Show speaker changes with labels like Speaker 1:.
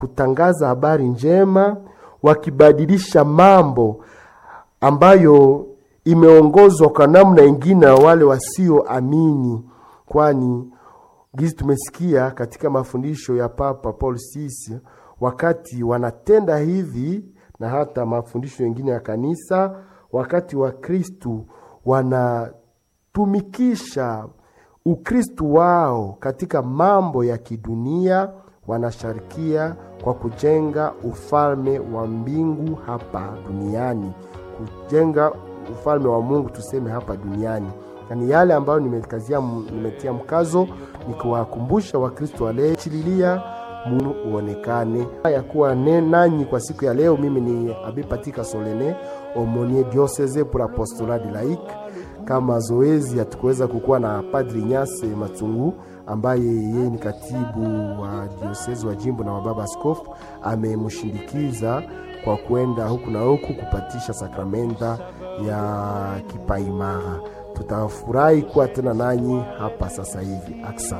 Speaker 1: kutangaza habari njema, wakibadilisha mambo ambayo imeongozwa kwa namna ingine na wale wasioamini, kwani gizi tumesikia katika mafundisho ya Papa Paul VI, wakati wanatenda hivi na hata mafundisho mengine ya kanisa, wakati wa Kristu wanatumikisha Ukristu wao katika mambo ya kidunia, wanasharikia kwa kujenga ufalme wa mbingu hapa duniani, kujenga ufalme wa Mungu tuseme hapa duniani. Yani yale ambayo nimekazia, nimetia mkazo ni kuwakumbusha Wakristo walechililia Mungu uonekane ya kuwa nanyi kwa siku ya leo. Mimi ni Abi Patika Solene Omonie Diocese pour Apostolat de Laïque. Kama zoezi hatukuweza kukuwa na Padri Nyase Matungu ambaye yeye ni katibu wa diosezi wa jimbo na wababa askofu, amemshindikiza kwa kwenda huku na huku kupatisha sakramenta ya kipaimara. Tutafurahi kuwa tena nanyi hapa sasa hivi. Aksa